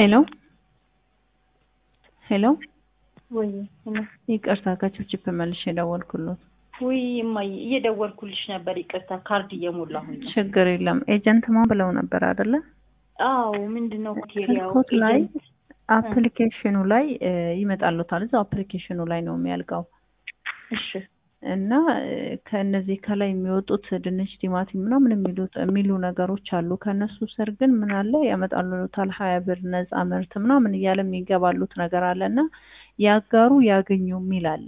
ሄሎ ሄሎ ወይ ይቅርታ ከችፕችፕ መልሼ የደወልኩሎት። ወይ እማዬ እየደወልኩልሽ ነበር። ይቅርታ ካርድ እየሞላሁኝ ነው። ችግር የለም። ኤጀንት ማን ብለው ነበር አይደለ? አዎ ምንድን ነው ክቴሪያው? ስልኮት ላይ አፕሊኬሽኑ ላይ ይመጣሉታል። እዛው አፕሊኬሽኑ ላይ ነው የሚያልቀው እሺ እና ከእነዚህ ከላይ የሚወጡት ድንች፣ ቲማቲም ምናምን የሚሉት የሚሉ ነገሮች አሉ። ከእነሱ ስር ግን ምን አለ ያመጣሉታል ሀያ ብር ነፃ ምርት ምናምን እያለ የሚገባሉት ነገር አለ እና ያጋሩ ያገኙ የሚል አለ።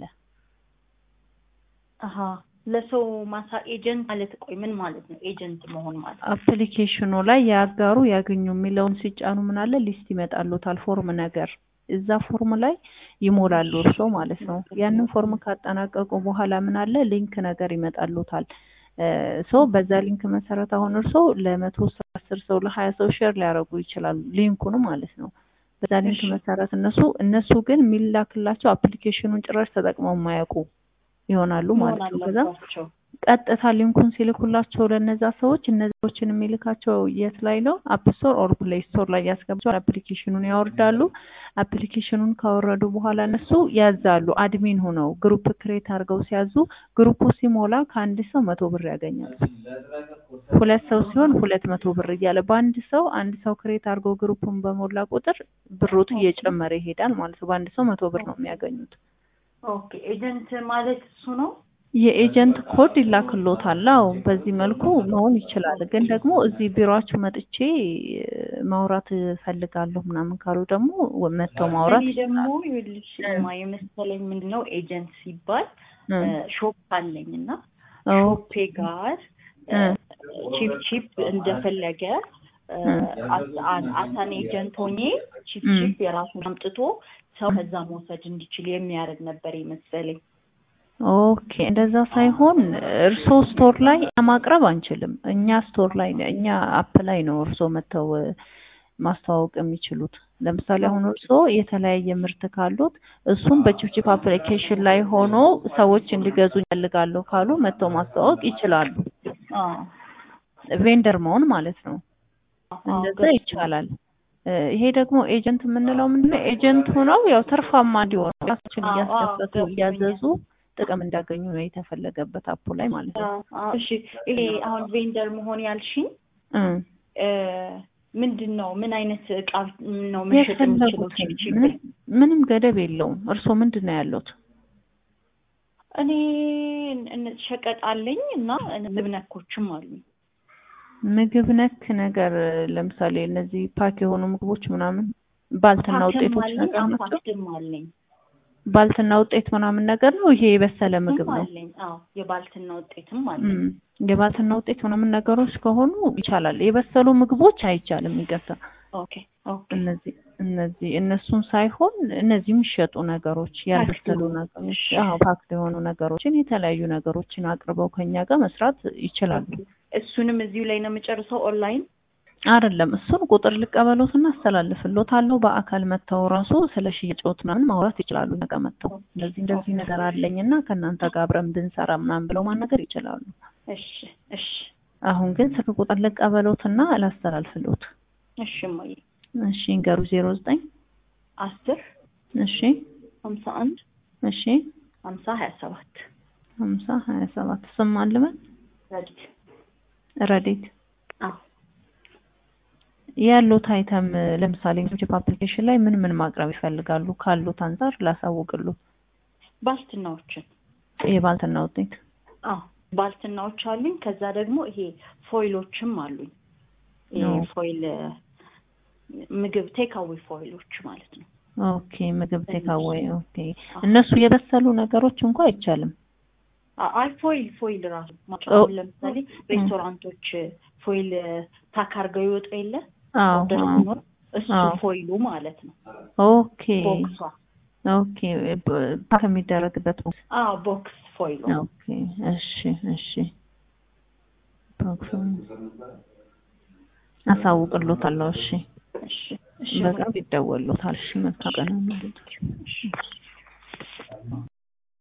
አሀ ለሰው ማሳ ኤጀንት ማለት ቆይ ምን ማለት ነው? ኤጀንት መሆን ማለት አፕሊኬሽኑ ላይ ያጋሩ ያገኙ የሚለውን ሲጫኑ ምን አለ ሊስት ይመጣሉታል ፎርም ነገር እዛ ፎርም ላይ ይሞላሉ እርሶ ማለት ነው። ያንን ፎርም ካጠናቀቁ በኋላ ምን አለ ሊንክ ነገር ይመጣሉታል። ሶ በዛ ሊንክ መሰረት አሁን እርሶ ለመቶ ሰው አስር ሰው ለሀያ ሰው ሼር ሊያደርጉ ይችላሉ ሊንኩን ማለት ነው። በዛ ሊንክ መሰረት እነሱ እነሱ ግን የሚላክላቸው አፕሊኬሽኑን ጭራሽ ተጠቅመው የማያውቁ ይሆናሉ ማለት ነው። ከዛ ቀጥታ ሊንኩን ሲልኩላቸው ለነዛ ሰዎች እነዚዎችን የሚልካቸው የት ላይ ነው? አፕ ስቶር ኦር ፕሌይ ስቶር ላይ ያስገባቸዋል። አፕሊኬሽኑን ያወርዳሉ። አፕሊኬሽኑን ካወረዱ በኋላ እነሱ ያዛሉ። አድሚን ሆነው ግሩፕ ክሬት አድርገው ሲያዙ ግሩፑ ሲሞላ ከአንድ ሰው መቶ ብር ያገኛሉ። ሁለት ሰው ሲሆን ሁለት መቶ ብር እያለ በአንድ ሰው አንድ ሰው ክሬት አድርገው ግሩፑን በሞላ ቁጥር ብሮቱ እየጨመረ ይሄዳል ማለት ነው። በአንድ ሰው መቶ ብር ነው የሚያገኙት። ኦኬ ኤጀንት ማለት እሱ ነው። የኤጀንት ኮድ ይላክሎታል። አዎ በዚህ መልኩ መሆን ይችላል። ግን ደግሞ እዚህ ቢሮአችሁ መጥቼ ማውራት እፈልጋለሁ ምናምን ካሉ ደግሞ መጥተው ማውራት እኔ ደግሞ ይኸውልሽ ማ የመሰለኝ ምንድን ነው ኤጀንት ሲባል ሾፕ አለኝ እና ሾፔ ጋር ቺፕ ቺፕ እንደፈለገ አሳን ኤጀንት ሆኜ ቺፕ ቺፕ የራሱን አምጥቶ ሰው ከዛ መውሰድ እንዲችል የሚያደርግ ነበር የመሰለኝ። ኦኬ እንደዛ ሳይሆን እርሶ ስቶር ላይ ማቅረብ አንችልም። እኛ ስቶር ላይ እኛ አፕ ላይ ነው እርሶ መተው ማስተዋወቅ የሚችሉት። ለምሳሌ አሁን እርሶ የተለያየ ምርት ካሉት እሱም በቺፕቺፕ አፕሊኬሽን ላይ ሆኖ ሰዎች እንዲገዙ ይፈልጋሉ ካሉ መተው ማስተዋወቅ ይችላሉ። ቬንደር መሆን ማለት ነው። እንደዛ ይቻላል። ይሄ ደግሞ ኤጀንት የምንለው ምንድነው? ኤጀንት ሆነው ያው ትርፋማ እንዲሆኑ ራሳችን እያስከፈቱ እያዘዙ ጥቅም እንዳገኙ ነው የተፈለገበት አፑ ላይ ማለት ነው። እሺ ይሄ አሁን ቬንደር መሆን ያልሽኝ ምንድን ነው? ምን አይነት እቃ ነው መሸጥ የምችለው? ምንም ገደብ የለውም። እርስዎ ምንድን ነው ያሉት? እኔ ሸቀጥ አለኝ እና ምግብ ነኮችም አሉኝ። ምግብ ነክ ነገር ለምሳሌ እነዚህ ፓክ የሆኑ ምግቦች ምናምን ባልትና ውጤቶች ነገር ናቸው። አለኝ ባልትና ውጤት ምናምን ነገር ነው። ይሄ የበሰለ ምግብ ነው። አለኝ። አዎ የባልትና ውጤትም አለኝ። የባልትና ውጤት ምናምን ነገሮች ከሆኑ ይቻላል። የበሰሉ ምግቦች አይቻልም። ይገሳ ኦኬ ኦኬ። እነዚህ እነዚህ እነሱን ሳይሆን እነዚህ የሚሸጡ ነገሮች ያልበሰሉ ነገሮች፣ አዎ ፓክድ የሆኑ ነገሮችን የተለያዩ ነገሮችን አቅርበው ከኛ ጋር መስራት ይችላሉ። እሱንም እዚሁ ላይ ነው የምጨርሰው ኦንላይን አይደለም። እሱን ቁጥር ልቀበሎትና አስተላልፍሎታለሁ። በአካል መጥተው ራሱ ስለ ሽያጭዎት ምናምን ማውራት ይችላሉ። ነገ መጥተው እንደዚህ እንደዚህ ነገር አለኝና ከእናንተ ጋር አብረን ብንሰራ ምናምን ብለው ማናገር ይችላሉ። እሺ እሺ። አሁን ግን ስልክ ቁጥር ልቀበሎትና ላስተላልፍሎት። እሺ እማዬ። እሺ እንገሩ ዜሮ ዘጠኝ አስር እሺ ሀምሳ አንድ እሺ ሀምሳ ሀያ ሰባት ሀምሳ ሀያ ሰባት ስም አልበል ረዲት ረዴት አዎ ያሉት አይተም ለምሳሌ ቺፕ አፕሊኬሽን ላይ ምን ምን ማቅረብ ይፈልጋሉ? ካሉት አንጻር ላሳውቅሉ። ባልትናዎችን የባልትና ውጤት አዎ ባልትናዎች አሉኝ። ከዛ ደግሞ ይሄ ፎይሎችም አሉኝ። ይሄ ፎይል ምግብ ቴካዌ ፎይሎች ማለት ነው። ኦኬ ምግብ ቴካዌ። ኦኬ እነሱ የበሰሉ ነገሮች እንኳ አይቻልም። አይ ፎይል ፎይል ራሱ አሁን ለምሳሌ ሬስቶራንቶች ፎይል ታክ አድርገው ይወጡ የለ ሲኖር እሱ ፎይሉ ማለት ነው። ኦኬ ቦክሷ ኦኬ ፓክ የሚደረግበት ቦክስ አዎ ቦክስ ፎይሉ ኦኬ እሺ እሺ ቦክስ አሳውቅሎታለሁ እሺ እሺ በቅርብ ይደወሉታል እሺ መልካም ቀን